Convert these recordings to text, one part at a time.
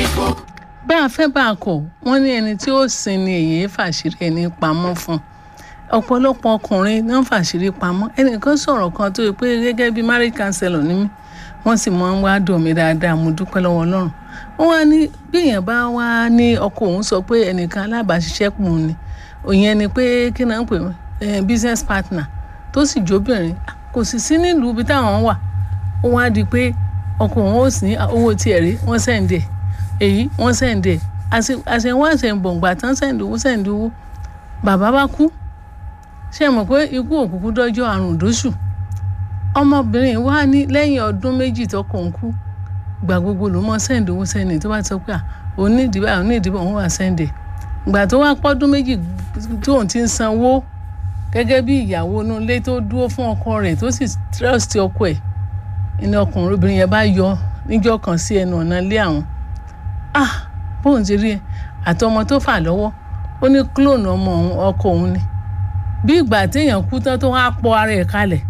bá a fẹ́ bá a kọ̀ wọ́n ní ẹni tí ó sin ni èyí fàṣírí ẹni pamọ́ fún ọ̀pọ̀lọpọ̀ ọkùnrin ní wọ́n fàṣírí pamọ́ ẹnìkan sọ̀rọ̀ kan tó yẹ pé gẹ́gẹ́ bí marriage counselor ní mí wọ́n sì máa ń wá dùn mí dáadáa mo dúpẹ́ lọ́wọ́ ọlọ́run wọ́n wá ní bí èèyàn bá wá ní ọkọ òun sọ pé ẹnìkan alábàáṣiṣẹ́pọ̀ òun ni òyìn ni pé kí náà ń pè wọ́n business partner tó sì jóbìnrin kò sì sí nílùú ibi táwọn wà ó wá di pé ọkọ òun ó sì ní owó tiẹ̀ rí wọ́n sẹ́ǹdẹ̀ èyí wọ́n sẹ́ǹdẹ̀ àṣẹwọ́n àṣẹ̀ǹbọ̀ǹgbà tán sẹ́ǹdẹ̀ owó sẹ́ǹdẹ̀ owó bàbá bá kú ṣe mọ̀ pé ikú òkùnkù dọ́jọ́ àrùn dóṣù ọmọbìnrin wa ní lẹ́yìn ọdún méjì tọkọ ń kú gbà gbogbo ló mọ sẹ́ǹdẹ̀ owó sẹ́ǹdẹ̀ tó bá ti sọ pé òun ní ìdìbò àwọn ní ìdìbò òun wà sẹ́ǹdẹ̀ gbà tó wá pọ́dún méjì tóun ti ń sanwó gẹ́gẹ́ bí ìyàwó inú ilé tó dúró fún ọkọ rẹ̀ tó sì trust ọkọ ẹ̀ ní ọkùnrin obìnrin yẹn bá yọ níjọ́ kan sí ẹnu ọ̀nà ilé àwọn ah bóun ti rí ẹ àtọmọ tó fà lọ́wọ́ ó ní clone ọmọ òun ọkọ òun ni bí ìgbà téèyàn kú tán tó wá pọ̀ ara ẹ̀ kalẹ̀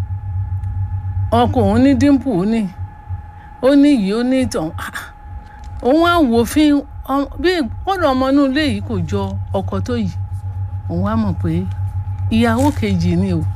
ọkọ òun ní dímpù ó ní ó ní yìí ó ní ìtàn òun á wò fín bí kọ́dọ̀ ọmọ inú ilé yìí kò jọ ọkọ tó yìí òun á mọ̀ pé ìyàwó kejì ni o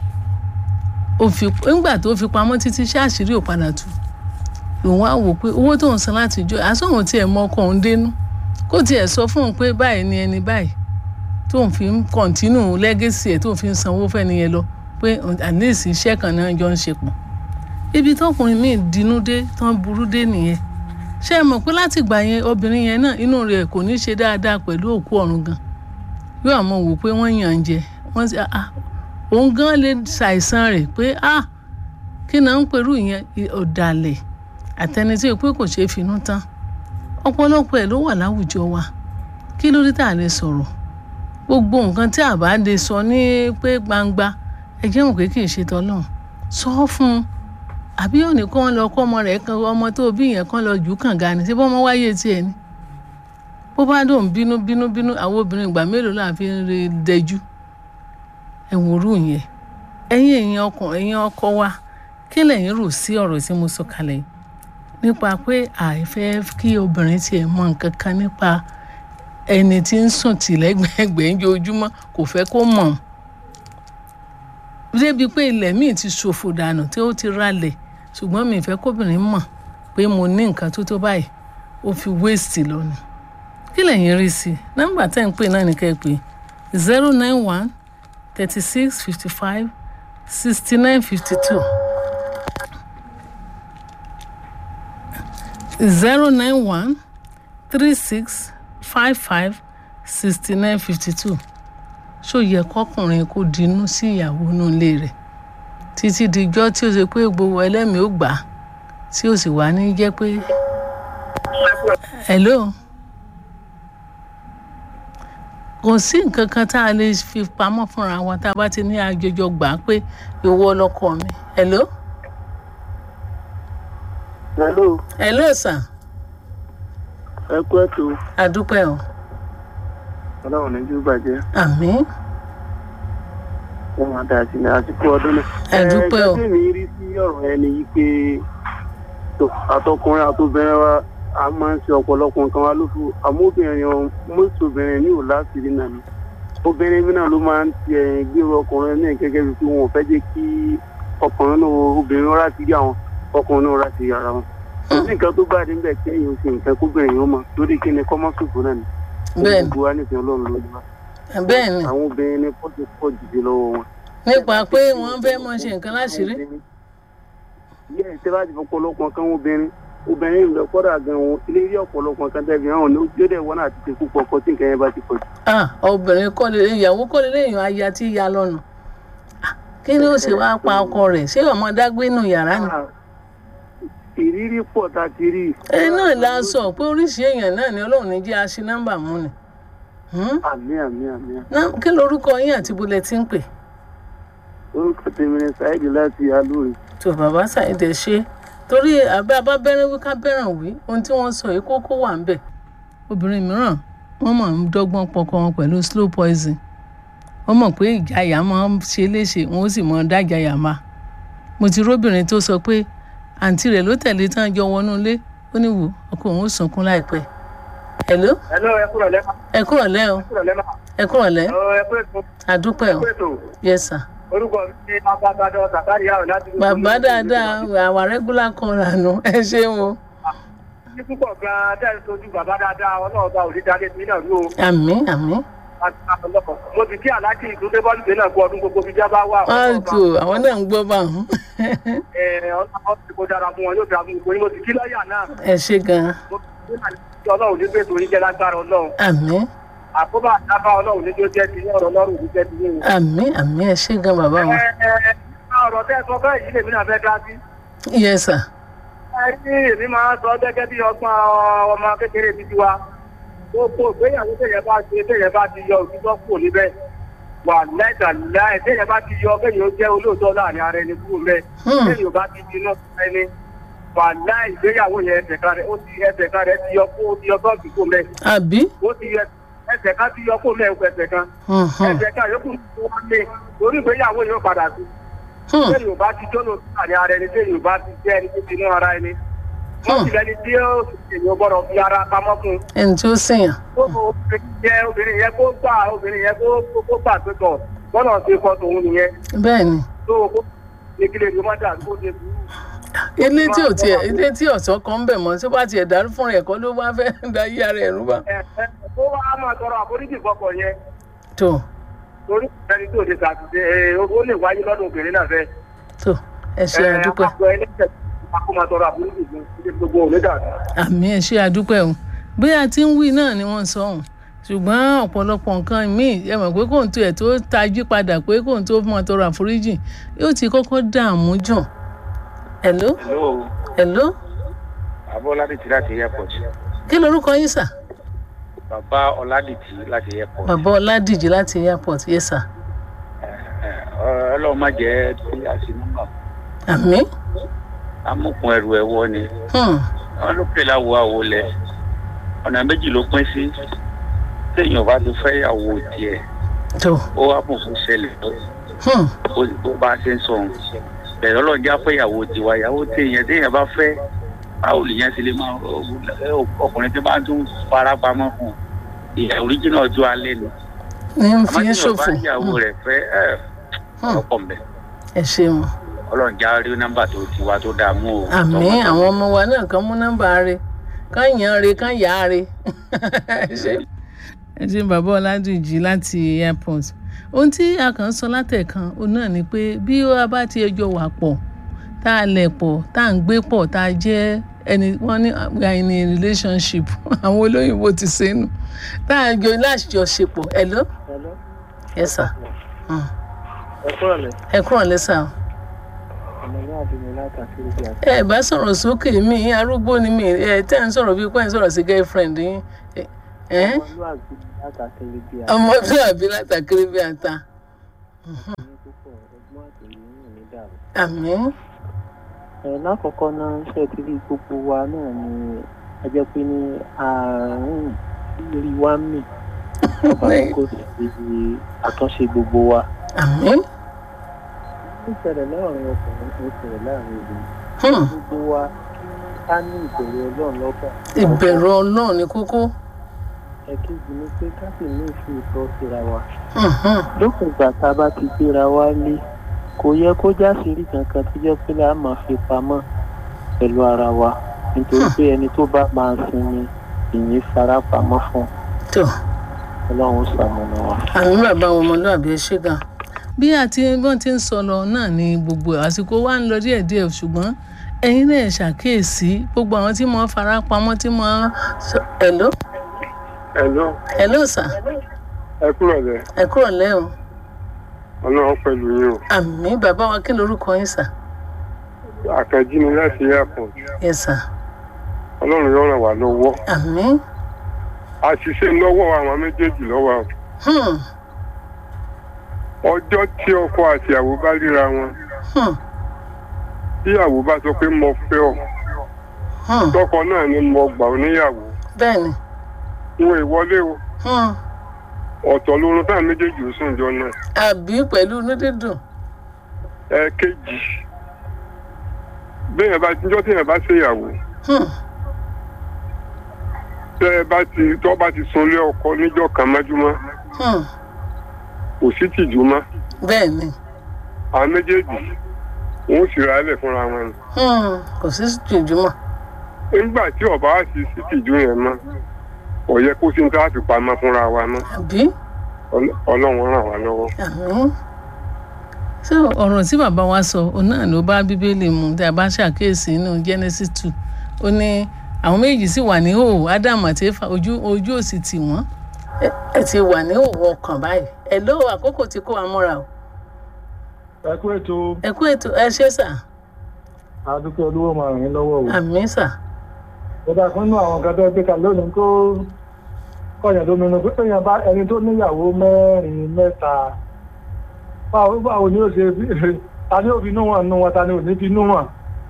nígbà tó fi pamọ́ títí ṣáàṣírí ò padà tú lòun á wò pé owó tóun san láti jọ àsọ̀hún tiẹ̀ mọ ọkọ òun dénú kó tiẹ̀ sọ fún un pé báyìí ni ẹni báyìí tóun fi ń kọ̀ǹtínù lẹ́gẹ̀sì ẹ̀ tóun fi ń sanwó fẹ́ni yẹn lọ pé àníìsí iṣẹ́ kan náà jọ ń ṣe pọ̀ ibi tọkùnrin míì dinú dé tán burú dé nìyẹn ṣé ẹ mọ̀ pé láti gbà yẹn obìnrin yẹn náà inú rẹ̀ kò ní ṣe dáadáa pẹ̀lú òkú ọ̀run gan yóò àmọ́ wò pé wọ́n yàn ń jẹ wọ́n ti ah òun gan lè ṣàìsàn rẹ̀ pé ah kí náà ń perú ìyẹn ọ̀dàlẹ̀ àtẹni tí pé kò ṣeé finú tán ọ̀pọ̀lọpọ̀ ẹ̀ ló wà láwùjọ wa kí ló dé tá a lè sọ̀rọ̀ gbogbo nǹkan tí a bá lè sọ ní pé gbangba ẹ jẹ́ mọ̀ pé kì í ṣe tọ́lọ́run sọ fún un àbí òní kàn lọ kọ́ ọmọ rẹ̀ kan ọmọ tó bí yẹn kan lọ jù ú kànga ni ṣé bọ́mọ wáyé tiẹ̀ ni bó bá dùn bínú bínú bínú àwọn obìnrin ìgbà mélòó là fi ń re dẹjú ẹ wòrú yẹn ẹ̀yin ẹ̀yin ọkàn ẹ̀yin ọkọ wa kí lẹ̀yin rò sí ọ̀rọ̀ tí mo sọ kalẹ̀ yìí nípa pé àìfẹ́ kí obìnrin tiẹ̀ mọ nǹkan kan nípa ẹni tí ń sùn tì lẹ́gbẹ̀ẹ́gbẹ̀ẹ́ ń jojúmọ́ kò fẹ́ kó mọ̀ débi pé ilẹ̀ míì ti ṣòfò dànù tí ó ti ralẹ̀ ṣùgbọ́n mi ìfẹ́ kóbìnrin mọ̀ pé mo ní nǹkan tó tó báyìí ó fi wéèsì lónìí kí lẹ̀yin rí sí i nọ́mbà tẹ́ ń pè náà ní kẹ́ ẹ pé zero nine one thirty six fifty five sixty nine fifty two zero nine one three six five five sixty nine fifty two ṣó yẹ kọkùnrin kó dinú sí ìyàwó inú ilé rẹ̀ títí dijọ́ tí ó ṣe pé gbogbo ẹlẹ́mìí ó gbà á tí ó sì wá ní jẹ́ pé hello kò sí nǹkan kan tá a lè fi pamọ́ fúnra wa tá a bá ti ní àjọjọ gbà á pé ìwọ lọkọ mi hello. hello. hello sir. ẹ kú ètò. àdúpẹ́ o. ọlọ́run ní jù bàjẹ́. àmín. wọ́n máa dà sí ní àsìkò ọdún náà. àdúpẹ́ o. ẹ jẹ́ mi rí sí ọ̀rọ̀ ẹni yìí pé àtọkùnrin àtobìnrin wa a máa ń ṣe ọ̀pọ̀lọpọ̀ nǹkan wa lófu àmọ́ obìnrin ọ̀hún mọ́tò obìnrin ní òlá sírí náà ni obìnrin mi náà ló máa ń ti ẹ̀yìn gbèrò ọkùnrin náà gẹ́gẹ́ bí pé wọn ò fẹ́ jẹ́ kí ọkùnrin náà obìnrin rà sí àwọn ọkùnrin náà rà sí ara wọn. kò sí nǹkan tó bá dé níbẹ̀ kí èèyàn ṣe nǹkan kóbìnrin yóò mọ̀ lórí kí ni kọ́mọ́ ṣòfò náà ni. bẹ́ẹ̀ni gbogbo wa nífẹ̀ẹ́ ọlọ́run ló wá. bẹ́ẹ̀ni àwọn obìnrin ní pọ́ọ̀tù pọ̀ jùlọ lọ́wọ́ wọn. nípa pé wọ́n fẹ́ mọ ṣe nǹkan láṣìírí. yẹ́ ẹ̀ tẹ́ bá ti fọpọlọpọ̀ kan obìnrin obìnrin ìlú ọ̀pọ̀dà gan wọn ilé rí ọ̀pọ̀lọpọ̀ kan tẹ́bi hàn ní ojú dẹ̀ wọ́n àti tẹ̀kú pọ̀pọ̀ tí nǹkan yẹn bá ti pọ̀ jù. ah obìnrin kọ́ lè ìyàwó kọ́ lè léèyàn aya tí ya lọ́nà kí ni ó sì wá pa ọkọ rẹ̀ ṣé ọmọ dágbé nù yàrá ni. ìrírí pọ̀ tá a ti rí. ẹ náà la sọ pé oríṣi èèyàn náà ni ọlọ́run ní jẹ́ aṣí nọ́mbà mú ni. àmì àmì àmì. kí lorúkọ yín àti bulẹ̀ tí ń pè. orúkọ tèmi ni Saheed láti alóore. tó bàbá Saheed ṣe torí àbẹ́ abábẹ́rẹ́ wí ká bẹ́ràn wí ohun tí wọ́n sọ yìí kókó wà ń bẹ̀ obìnrin mìíràn wọ́n mọ̀ ń dọ́gbọ́n pọkọ wọn pẹ̀lú slow poison wọ́n mọ̀ pé ìjayà máa ń ṣe léṣe wọ́n ó sì mọ̀ dájàyà máa mo ti róbìnrin tó sọ pé àǹtí rẹ̀ ló tẹ̀lé tán jọ wọnú ilé ó ní wò ọkọ òun ó sunkún láìpẹ́ hello Hello, ẹ kúrò lẹ́mà. ẹ kúrọ̀ lẹ́ o Ẹ kúrò lẹ́mà. ẹ kúrọ̀ lẹ́ Ẹ kú ètò. àdúpẹ́ Ẹ o kú ètò. yes sir. Orúkọ mi ni Abábádọ́ Sàkárì Àwọn láti. bàbá dáadáa àwa regular caller nù ẹ ṣeun o Ní púpọ̀ gan-an tẹ́ ẹ sojú bàbá dáadáa ọlọ́run bá òní dáadé sí náà ló. àmì àmì Mo ti kí Aláàjì ìdúdé bọ́ọ̀lù gbé náà kú ọdún gbogbo fi já bá wà. ọ̀tù àwọn náà ń gbọ́ bá wọn Ọlọ́run ti kó dára fún wọn yóò dára fún wọn. Mo ti kí lọ́ọ̀yà náà. ẹ ṣe gan-an Mo ti kí Aláàjì ọlọ́run ní gbèsè oníjẹ́ lágbára ọlọ́run. àmì Àkóbá àdábá ọlọ́run ní tó jẹ́ ti ní ọ̀rọ̀ ọlọ́run ní jẹ́ ti ní. àmì àmì ẹ ṣe gan bàbá wọn Ọ̀rọ̀ tẹ́ ẹ sọ bẹ́ẹ̀ yìí lèmi náà fẹ́ dá sí. yes sir ẹni èmi máa ń sọ gẹ́gẹ́ bí ọgbọ́n ọmọ kékeré ti ti wa gbogbo ìgbéyàwó téèyàn bá ṣe téèyàn bá ti yọ òtítọ́ kúrò níbẹ̀ wà lẹ́tà láì téèyàn bá ti yọ kéèyàn ó jẹ́ olóòótọ́ láàrin ara ẹni kúrò mẹ́ Hmm. téèyàn bá ti di náà ẹni wà láì ìgbéyàwó yẹn ẹsẹ̀ kan rẹ̀ ó ti ẹsẹ̀ kan rẹ̀ ti yọ kó ti yọ bọ́ọ̀sì kó mẹ́ àbí ó ti yẹ ẹsẹ̀ kan ti yọ kó mẹ́ ẹsẹ̀ kan Mhm. ẹsẹ̀ kan yókù tó wá lé torí ìgbéyàwó yóò padà sí Hmm. téèyàn bá ti jọ́nà láàrin ara ẹni téèyàn bá ti jẹ́ ẹni tó ti ní ara ẹni wọ́n sì lẹni tí ó èèyàn gbọ́dọ̀ fi ara pamọ́ fún un. ẹni tí ó sèyàn tó obìnrin yẹn obìnrin yẹn kó gbà obìnrin yẹn kó kó gbà tó tọ̀ gbọ́dọ̀ ṣe kọ́ tòun nìyẹn bẹ́ẹ̀ ni tó kó ìkìlẹ̀ ló má dà kó ṣe sùúrù. ilé tí ò tiẹ̀ ilé tí ọ̀sán kan ń bẹ̀ mọ́ tí ó bá tiẹ̀ dàrú fún rẹ̀ kọ́ ló bá fẹ́ da yí ara ẹ̀ rúbà ẹ ẹ tó wá máa tọrọ àforíjì fọkọ yẹn tó torí ẹni tó lè ṣàtúnṣe ẹ ó lè wáyé lọ́dún obìnrin náà fẹ́. tó ẹ ṣe àdúpẹ́ àpò ẹlẹ́sẹ̀ kó máa tọrọ àforíjì fún ilé gbogbo òní dàgbà. àmì ẹ ṣe àdúpẹ́ o bí a ti ń wí náà ni wọ́n sọ ohun ṣùgbọ́n ọ̀pọ̀lọpọ̀ nǹkan míì ẹ mọ̀ pé kóun tó ẹ̀ tó tají padà pé kóun tó mọ̀ tọrọ àforíjì yóò ti kọ́kọ́ dààmú jù hello Hello, hello Bàbá Ọládìtì láti airport. kí lorúkọ yín sà Bàbá Ọládìtì láti airport. bàbá ọládìjì láti airport yes sir Ọlọ́run má jẹ́ kí a ṣe nọ́mbà. àmì Amúkun ẹrù ẹ̀wọ́ ni. hmm. Wọ́n ló pè láwo àwo lẹ̀. Ọ̀nà méjì ló pín sí. Téèyàn bá ti fẹ́ ìyàwó tiẹ̀, tó ó wá mọ̀ fún ṣẹlẹ̀ hmm. ó- bó bá a ṣe ń sọ òun. Bẹ̀rẹ̀ Ọlọ́run já fẹ́ ìyàwó tiwa. Ìyàwó téèyàn téèyàn bá fẹ́ báwo lèèyàn ṣe lè máa ọkùnrin tí máa tún fara pamọ́ fún un. Ìyà oríjìnà ọjọ́ alẹ́ ni. ní ń fi Àmọ́ ń tí yóò bá ṣòfò ìyàwó Hmm. rẹ̀ fẹ́ ẹ̀ Hmm. ọ̀pọ̀ mbẹ́. ẹ ṣeun ọlọ́run já rí nọ́mbà tó ti wá tó dáa mú o. àmì Tọmọtọmọ. àwọn ọmọ wa náà kan mú nọ́mbà rẹ̀ kán yàn rẹ̀ kán yà á rẹ̀ ẹ ṣe ẹ ṣe bàbá ọládùnjì láti airport ohun tí a kàn ń sọ látẹ̀kan òun náà ni pé bí a bá ti ẹjọ́ wà pọ̀ tá a lẹ̀ pọ̀ tá a ń gbé pọ̀ tá a jẹ́ ẹni wọ́n ní we are in a relationship àwọn olóyìnbó ti ṣe é nù tá a jọ láṣìjọṣepọ̀ hello Hello. yes sir Hmm. ẹ kúrò lẹ ẹ kúrò lẹ́sà o. ọmọ ní àdúgbò látàkiri bí àti. ẹ bá sọ̀rọ̀ sókè mi arúgbó ni mi ẹ tẹ́ ń sọ̀rọ̀ bíi pé ń sọ̀rọ̀ sí girlfriend yín ẹ ẹ ọmọlúwàbí látàkiri bí àti. ọmọdúnrún látàkiri bí ata ní púpọ̀ ọgbọ́n àtòyè yìí ní dàrú. àmì ẹ lákọ̀ọ́kọ́ náà ṣe ti rí gbogbo wa náà ni ẹ jẹ́ pé ní àárín rí wá mì ọba kò sí àtúnṣe gbogbo wa. àmì ó ṣẹlẹ̀ láàrin ọkùnrin ó ṣẹlẹ̀ láàrin obìnrin hmm, gbogbo wa kí ká ní ìbẹ̀rù ọlọ́run lọ́kàn. ìbẹ̀rù ọlọ́run ní kókó ẹ̀kejì ni pé ká sì ní ìfẹ́ ìtọ́ síra wa. Hmm, hmm, lókun ìgbà tá a bá ti gbéra wá lé kò yẹ kó jáṣírí kankan tó jẹ́ pé a máa fi pamọ́ pẹ̀lú ara wa nítorí pé ẹni tó bá máa sinmi ìyìn fara pamọ́ fún tó ọlọ́run ṣàmùnà wa. àmì bàbá wọn ọmọlúwàbí ẹ ṣé gan bí àti bọ́n ti ń sọ lọ náà ni gbogbo àsìkò wa ń lọ díẹ̀díẹ̀ ṣùgbọ́n ẹ̀yin náà ṣàkíyèsí gbogbo àwọn tí mo fara pamọ́ tí mo sọ hello Hello, hello sir ẹ kúrò lẹ ẹ kúrò lẹ́hìn ọlọ́run pẹ̀lú yín o àmì bàbá wa kí lorúkọ yín sir àkànjí ni láti airport yes sir ọlọ́run yóò ràn wá lọ́wọ́ àmì àṣìṣe lọ́wọ́ àwọn méjèèjì lọ́wọ́ o. hmm, ọjọ́ tí ọkọ àti ìyàwó bá ríra wọn hmm, tí ìyàwó bá sọ pé mo fẹ́ ọ hmm. tọkọ náà ni mo gbà ọ níyàwó bẹ́ẹ̀ni wọn ìwọlé o hmm. ọ̀tọ̀ lórun táwọn méjèèjì ó sùn jọ náà àbí pẹ̀lú inú dídùn ẹ̀ẹ̀kejì béèyàn bá níjọ́ téèyàn bá ṣèyàwó hmm. tẹ́ ẹ bá ti tọ́ bá ti sunlé ọkọ níjọ́ kan mọ́júmọ́ Hmm, kò sí tìjú mọ́ bẹ́ẹ̀ ni àwọn méjèèjì wọn ò sì ra ẹlẹ̀ fúnra wọn ni. Hmm, kò sí jùjúmọ̀ nígbà tí ọba á sì sí tìjú yẹn mọ́ kò yẹ kó sí ní ká fi pamọ́ fúnra wa mọ́ àbí Ọl- ọlọ́run ràn wá lọ́wọ́. àmín so ọ̀rọ̀ tí bàbá wa sọ òun náà ló bá bíbélì mu tí a bá ṣàkíyèsí nínú genesis two ó ní àwọn méjì sì wà ní òwò ádámù àti éfà ojú ojú òsì tì wọ́n ẹ ẹ ti wà ní òwò ọkàn báyìí ẹ ló àkókò tí kò wá múra o ẹ kú ètò ẹ kú ètò ẹ ṣe sà àdúgbò olówó máa rìn lọ́wọ́ o. àmín sà ìjọba kan nínú àwọn kan tó gbé kalẹ̀ lónìí kó kọ̀yàn lóminú pé èèyàn bá ẹni tó níyàwó mẹ́rin mẹ́ta báwo báwo ni ó ṣe fi- ta ni ó fi inú wọn nú wọn ta ni ò ní fi inú wọn.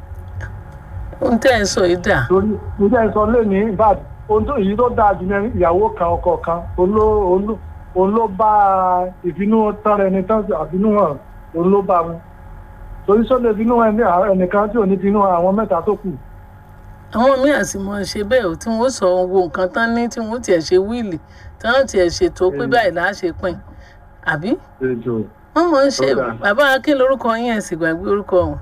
ohun tẹ́ ẹ sọ yìí dà torí nígbà sọ lónìí in fact ohun tó èyí tó dáa jù ní ìyàwó kan ọkọ kan òun ló- òun ló- òun ló bá ìfinú tán rẹ ní tán àfinú hàn òun ló bá mu torí sọ́dọ̀ ìfinú hàn ní àwọn ẹnìkan tí ò ní finú hàn àwọn mẹ́ta tó kù. àwọn míì àti mọ ṣe bẹ́ẹ̀ o tí wọ́n sọ wo nǹkan tán ní tí wọ́n tiẹ̀ ṣe wíìlì tí wọ́n tiẹ̀ ṣètò pé báyìí là á ṣe pín àbí ètò wọ́n mọ̀ ń ṣe Ó dáa. bàbá akin lórúkọ yín ẹ̀ sì gbàgbé orúkọ wọn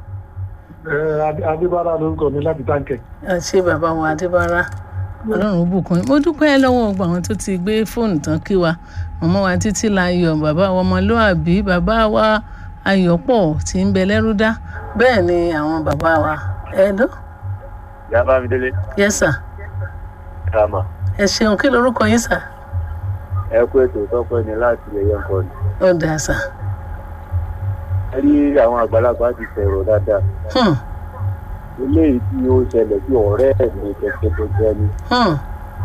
adébára lórúkọ mi láti táǹkẹ̀. ẹ ṣe bàbá wa adébára ọlọ́run bùkún yín. mo dúpẹ́ lọ́wọ́ gbogbo àwọn tó ti gbé fóònù tán kí wa mọ̀mọ́ wa títí láyọ̀ bàbá wa ọmọlúàbí bàbá wa ayọ̀pọ̀ tí ń bẹ lẹ́rú dá bẹ́ẹ̀ ni àwọn bàbá wa ẹ lọ ìyá bá mi délé yẹ́sà rama ẹ ṣeun kí lorúkọ yín sà ẹ kú ètò tọpẹ ní láti lè yẹ nǹkan ni. ó dáa sà ẹ rí àwọn àgbàlagbà ti sọ̀rọ̀ dáadáa Hmm, eléyìí tí ó ṣẹlẹ̀ sí ọ̀rẹ́ mi kẹ̀kẹ́ tó jẹ́ ni. hmm,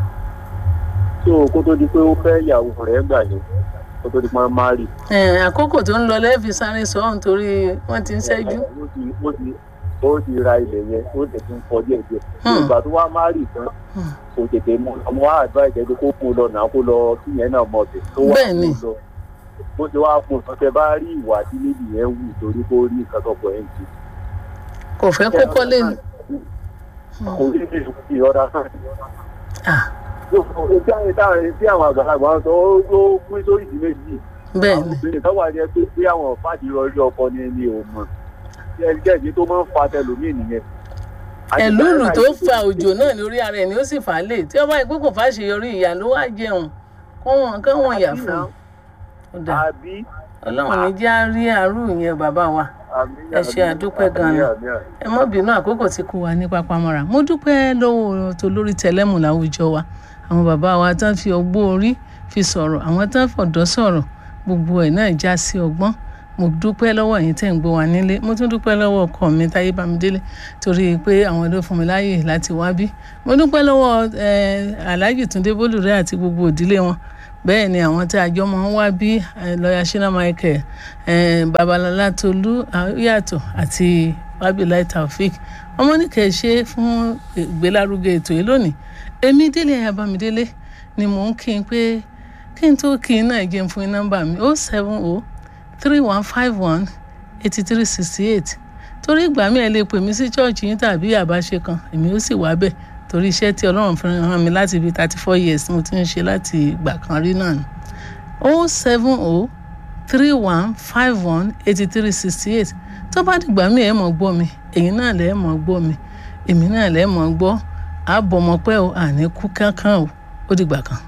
tó kó tó di pé ó fẹ́ ìyàwó rẹ̀ gbà ní kó tó di pé wọ́n má rì. ẹ, àkókò tó ń lọ lẹ́ẹ̀fi sáré sọ ọ́n torí wọ́n ti ń ṣẹ́jú ó ti ó ti ó ti ra ilẹ̀ yẹn ó sì ti ń kọ díẹ̀ díẹ̀. Hmm. ìgbà tó wá má rì tán Hmm. kò tètè mú ọmọ wa advice ẹni kó mú lọ náà kó lọ kí yẹn náà mọ̀ bẹ̀. tó wá Bẹ́ẹ̀ ni. mú lọ bó ṣe wá mú sọ tẹ bá rí ìwà tí níbi yẹn wù torí kó rí nǹkan tó pọ̀ ẹ̀ ń ṣe. kò fẹ́ kó kọ́lé ni kò rí bí ìrọ̀dá náà. Ah, Ojú àwọn táwọn tí àwọn àgbàlagbà ń sọ ó ó pín sórí ìdí méjì. bẹ́ẹ̀ Àwọn ni obìnrin kan wà ní ẹgbẹ́ pé àwọn fàdí rọrí ọkọ ni ni ò mọ̀. Tí ẹni jẹ́jẹ́ tó máa ń fa tẹlòmíì nìyẹn. ẹ̀lúùlù tó fa òjò náà lórí ara ẹ̀ ni ó sì fà á lè tí ọba ìpín kò fàṣeyọrí ìyá ló wá jẹun kó wọn kó wọn yà fún un ó dáa Àbí ọlọ́run ní já rí àárú yẹn bàbá wa Ẹ ṣé, àdúpẹ́ gan-an ni. ẹ mọ́ bínú àkókò tí kò wá ní pápámọ́ra mo dúpẹ́ lọ́wọ́ tó lórí tẹlẹ́mù láwùjọ wa àwọn bàbá wa tán fi ọgbọ́n orí fi sọ̀rọ̀ àwọn tán fọ̀dọ́ sọ̀rọ̀ gbogbo ẹ̀ náà já sí ọgbọ́n mo dúpẹ́ lọ́wọ́ ẹ̀yin tẹ̀ ń gbọ́ wa nílé mo tún dúpẹ́ lọ́wọ́ ọkọ mi táyé bámidélé torí pé àwọn ló fún mi láàyè láti wá bí mo dúpẹ́ lọ́wọ́ eh, alhaji túndé bólúrẹ́ àti gbogbo òdílé wọn bẹ́ẹ̀ ni àwọn tí àjọ máa ń wá bí eh, lọ́ọ̀yà shina michael eh, babalọlá tolú yàtọ̀ àti wabilai taofik ọmọ nìkẹ́ ṣe fún ìgbélárugẹ ètò yìí lónìí èmi délé ayabamidélé ni mò ń kí n pé kí n tó kí n náà jẹun fún yín nọ́mbà mi ó seven o three one five one eighty three sixty eight torí ìgbà mi ẹ lè pè mí sí chọ́ọ̀chì yín tàbí àbáṣe kan èmi ó sì wá bẹ̀ torí iṣẹ́ tí ọlọ́run fi ràn mí láti bíi thirty four years mo ti ń ṣe láti ìgbà kan rí náà ni o seven o three one five one eighty three sixty eight tó bá dìgbà mi ẹ̀ mọ̀ gbọ́ mi èyí náà lẹ́ mọ̀ gbọ́ mi èmi náà lẹ́ mọ̀ gbọ́ àbọ̀mọpẹ́ o àní kú kankan o ó dìgbà kan.